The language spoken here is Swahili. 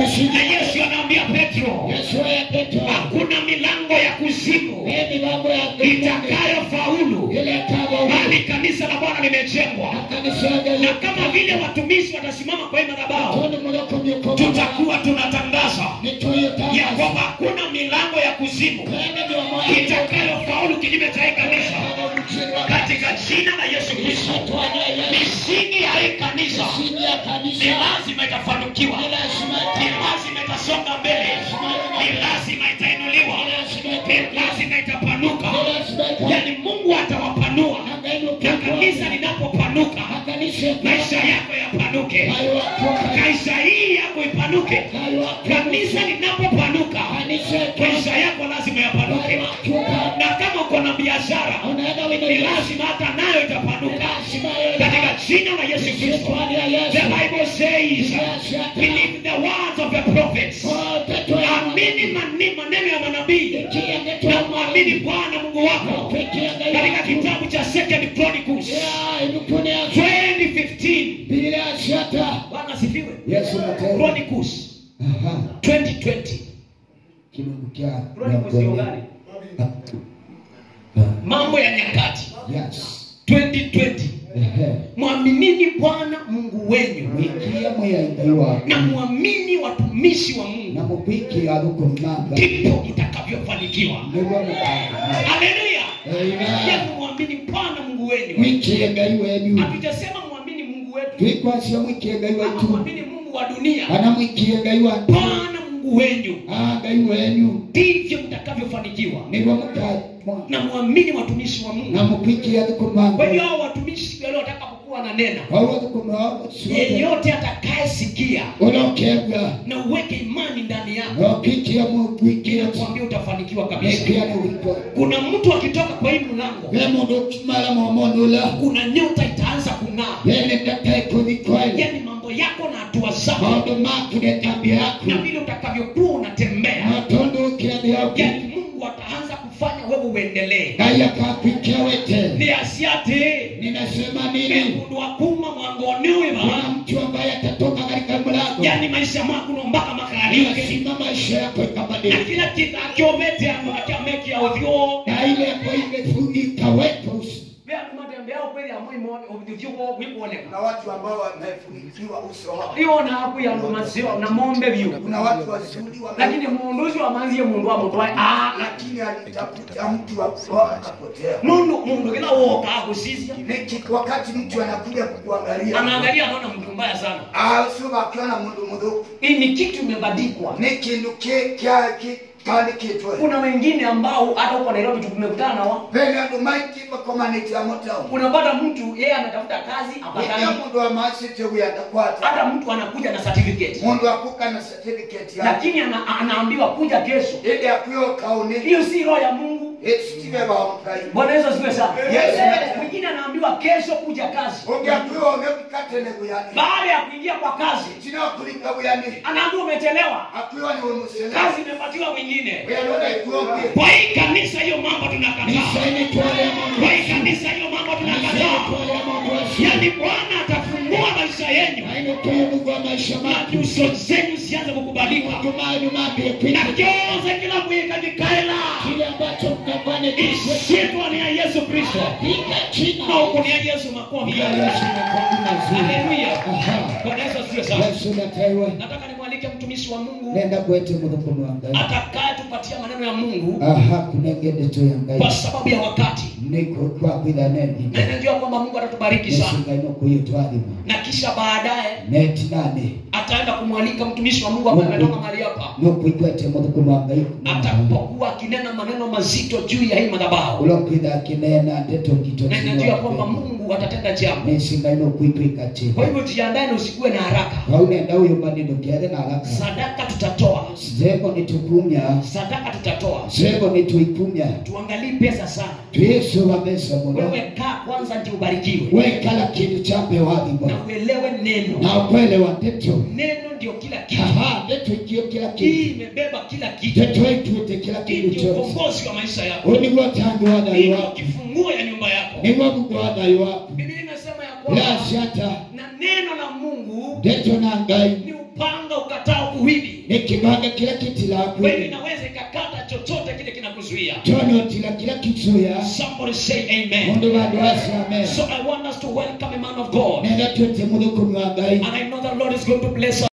misingi na yesu anaambia petro yesu ya petro hakuna milango ya kuzimu hii milango ya mbinguni itakayofaulu ile kama bali kanisa la bwana limejengwa kanisa ya na kama vile watumishi watasimama kwa hii madhabahu tuni mloko mjoko tutakuwa tunatangaza nituye ya tangazo kwamba hakuna milango ya kuzimu Tena ndio moyo itakayofaulu kinyume cha hii kanisa katika jina la yesu kristo misingi ya hii kanisa misingi ya ni kanisa lazima itafanikiwa ni lazima ni lazima itasonga mbele ni lazima itainuliwa ni lazima itapanuka yaani mungu atawapanua na kanisa linapopanuka maisha yako yapanuke maisha hii yako ipanuke kanisa linapopanuka maisha yako lazima yapanuke na kama uko na biashara ni lazima hata nayo itapanuka katika jina la yesu kristo the bible says believe the words of the prophets amini mani- maneno ya manabii na mwamini bwana mungu wako katika kitabu cha second chronicles 2015 bwana asifiwe yesu natenda chronicles Aha. 2020 kilungu kya chronicles hiyo gani mambo ya nyakati yes 2020 ehe mwaminini bwana mungu wenyu wikia mweyaingai waku na mwamini watumishi wa na mungu mubikira rukumanga ndipo mtakavyofanikiwa niguo mukaga haleluya Amen. yaani mwamini bwana mungu wenyu wikie ngai wenyu hatujasema mwamini mungu wetu twikwasia mwikie ngai ama waitu mwamini mungu wa dunia kana mwikie ngai watu bwana mungu wenyu Ah, ngai wenyu ndivyo mtakavyofanikiwa niguo mukaga na mwamini watumishi wa mungu na mukwikia rukumanga kwa hiyo hao watumishi walio watakapokuwa na nena wauwa rukumanga yeyote atakayesikia ulokebwa na uweke imani ndani yako nokikia mugwikia kuambia utafanikiwa kabisa nekia ni wito kuna mtu akitoka kwa hii mlango we mundu ukimala momonula kuna nyota itaanza kung'aa yene ndataikuthikoile yaani mambo yako na hatua zako maundu maku ne tabia yaku na vile utakavyokuwa unatembea matundukira niaku yaani mungu ataanza kufanya wewe uendelee ngai akakwikia wete ni asiate ninasema nini mundu wakuma mwangoniwiva kuna mtu ambaye atatoka katika mlango yaani maisha makuno mpaka makarariuke lazima maisha yako na ikabadilika kila kitu akiovete akamekia ovyo na ile ambayo imefungika weka usi vyanumatembeao kweli amwimo ovyo wikuoneka kuna watu ambao wamefunikiwa uso wao iona hapo ya maziwa na mombe vyu kuna watu wazuri wame- lakini mundu ucio amanzie mundu amutwae ah lakini alitafuta mtu wa kuoa akapotea mundu mundu kila woka akusisia Niki- wakati mtu anakuja kukuangalia anaangalia anaona mtu mbaya sana Ah, sio akiona mundu mudhuku hii ni kitu imebadikwa ni kindu ki- kya ki- kaandikitwe kuna wengine ambao hata huko nairobi tumekutana nao pele andu maingi makomaniti amotao unapata mtu yeye anatafuta kazi iya apatani mundu amasite uyandakwata hata mtu anakuja na certificate mundu akuka na certificate yake lakini ana, anaambiwa kuja kesho ili akuyokauni hiyo si roho ya mungu esitive bamukai bwana yesu asifiwe sana Yes. mwingine anaambiwa kesho kuja kazi ogyakuyo ogekukatene buyani baada ya kuingia kwa kazi kinakulika buyani anaambiwa umechelewa akuyo niwe musele kazi imepatiwa mwingine uyanona ikuoge kwa hii kanisa hiyo mambo tunakataa nisaini twale kwa hii kanisa hiyo mambo tunakataa yaani bwana atafungua maisha yenyu ainotuyunugwa maisha na matu nyuso zenyu zianze kukubalika jumanyu mambie na kwina kioze kila mwikajikaela kile ambacho mnafanikishwa ishitwa ni ya yesu kristo piga china na huku ni ya yesu makofi Piga Yesu makofi mazuri. haleluya Aha. bwana yesu asifiwe sana yesu nataiwe nataka nimwalike mtumishi wa mungu nenda kwete muthukumu wa ngai atakayetupatia maneno ya mungu aha kunengende tu ya kwa ngai sababu ya wakati niko twakwitha neni na najua kwamba mungu atatubariki yesu sana ngai nokuyo twathima na kisha baadaye neti nane ataenda kumwalika mtumishi wa mungu ambaye ametoka mahali hapa nokuikwete muthukumu wa ngai atakapokuwa akinena maneno mazito juu ya hii madhabahu ulokwitha akinena ndeto ngito na ninajua kwamba mungu atatenda jambo nesi ngai nokuitwika kwa chini hivyo jiandae na usikuwe na haraka waunenda uyo maneno kiathe na haraka sadaka tutatoa zeko nitukumya sadaka tutatoa zeko nituikumya tuangalii pesa sana twiisuba mesa muno wewe kaa kwanza ndio ubarikiwe wekala kindu chambe na wathimwa uelewe neno na ukwelewa ndeto neno ndio kila kitu aha ndeto ikio kila hii kindu imebeba kila kitu ndeto itwite kila hii kindu ndio kyose ukombozi wa maisha yako uyu niguo tangi wa hii thayu ndio waku kifunguo ya nyumba yako niguo mungu wa thayu waku biblia inasema ya kwamba lasiata na neno la mungu ndeto na ngai ni upanga ukatao kuwili nekibanga kila kitila kweli kwe inaweza ikakata chochote kile kinakuzuia tonotila kila kitsuya somebody say amen mundu bandu asi amen so i want us to welcome a man of god nenda twete muthukumi wa ngai and i know the lord is going to bless us